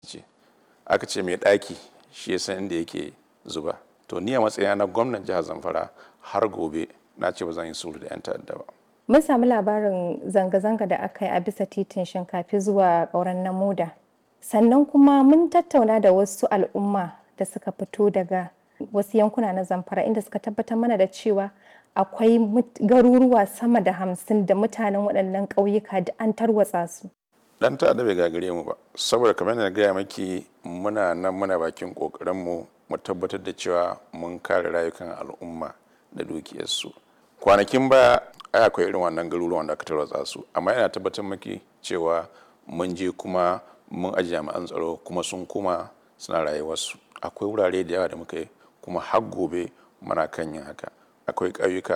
ce aka ce mai ɗaki shi ya san inda yake zuba to ni a matsayina na gwamnan jihar zamfara har gobe na ce ba zan yi sulhu da 'yan ta'adda ba Mun samu labarin zanga-zanga da aka yi a bisa titin shinkafi zuwa ƙauren namuda. Sannan kuma mun tattauna da wasu al'umma da suka fito daga wasu yankuna na zamfara inda suka tabbatar mana da cewa akwai garuruwa sama da hamsin da mutanen waɗannan ƙauyuka da an tarwatsa su. dan ta'adda bai gagare mu ba saboda kamar na gaya maki muna nan muna bakin ƙoƙarinmu mu tabbatar da cewa mun kare rayukan al'umma da dukiyarsu kwanakin baya ai akwai irin wannan garuruwan da aka tarwatsa su amma ina tabbatar maki cewa mun je kuma mun aji jami'an tsaro kuma sun kuma suna rayuwarsu akwai wurare da yawa da muka yi kuma har gobe muna kan yin haka akwai ƙauyuka